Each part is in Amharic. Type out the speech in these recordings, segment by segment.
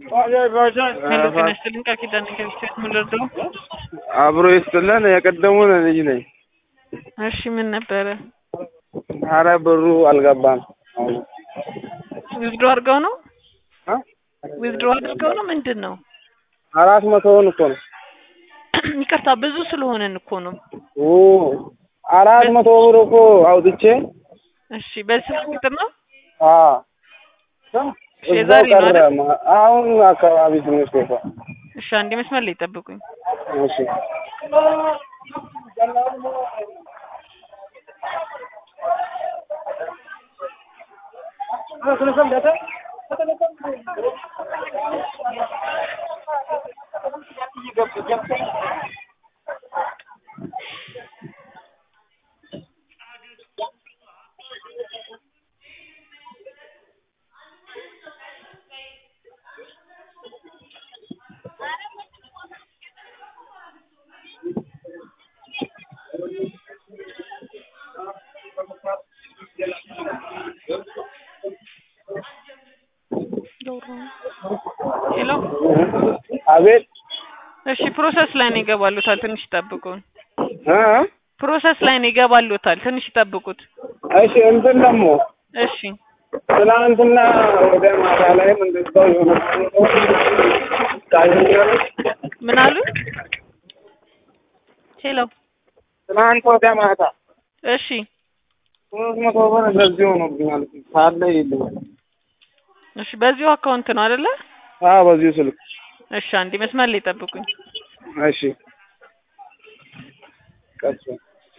ሄሎ ጤና ይስጥልኝ ቃል ኪዳን ከሚስቴት ምን ልርዳው? አብሮ ይስጥልን። የቀደሙን ልጅ ነኝ። እሺ ምን ነበረ? አረ ብሩ አልገባም። ዊዝድሮ አድርገው ነው አ? ዊዝድሮ አድርገው ነው ምንድን ነው? አራት መቶውን እኮ ነው። ይቅርታ ብዙ ስለሆነን እኮ ነው። ኦ አራት መቶ ብር እኮ አውጥቼ እሺ በዚህ ስልክ ቁጥር ነው? አ እሺ እዛው የዛሬ ነው ቀረ። አይደል? ማ- አሁን አካባቢ ትንሽ ቆይቷ። እሺ አንዴ መስመር ላይ ጠብቁኝ። እሺ ሄሎ አቤት እሺ ፕሮሰስ ላይ ነው ይገባሉታል። ትንሽ ይጠብቁን። እ ፕሮሰስ ላይ ነው ይገባሉታል። ትንሽ ይጠብቁት። እሺ እንትን ደግሞ እሺ ትናንትና ወደ ማታ ላይም እንደዛው የሆነ ታገኛለች። ምን አሉ? ሄሎ ትናንት ወደ ማታ እሺ ሶስት መቶ ብር እንደዚህ ሆኖብኛል። ካለ የለኝም። እሺ በዚሁ አካውንት ነው አይደለ? አዎ በዚሁ ስልክ እሺ አንዴ መስመር ላይ ጠብቁኝ። እሺ ቀስ በል።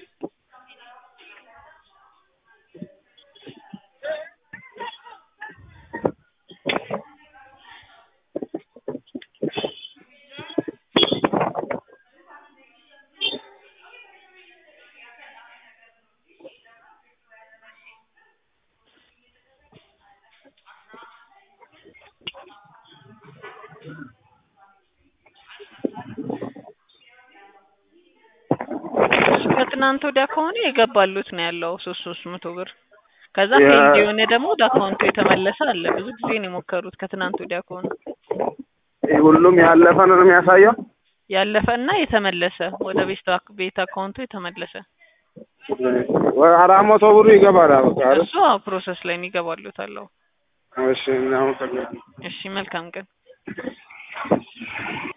እሺ ከትናንት ወዲያ ከሆነ የገባሉት ነው ያለው ሶስት ሶስት መቶ ብር ከዛ ያ- ፔንድ የሆነ ደግሞ ወደ አካውንቱ የተመለሰ አለ። ብዙ ጊዜ ነው የሞከሩት ከትናንት ወዲያ ከሆነ ይህ ሁሉም ያለፈ ነው የሚያሳየው። ያለፈ እና የተመለሰ ወደ ቤት አክ- ቤት አካውንቱ የተመለሰ ወደ አራት መቶ ብሩ ይገባል። በቃ አይደል? እሱ ፕሮሰስ ላይ ነው ይገባሉታል። አዎ። እሺ እናመሰግናለን። እሺ መልካም ቀን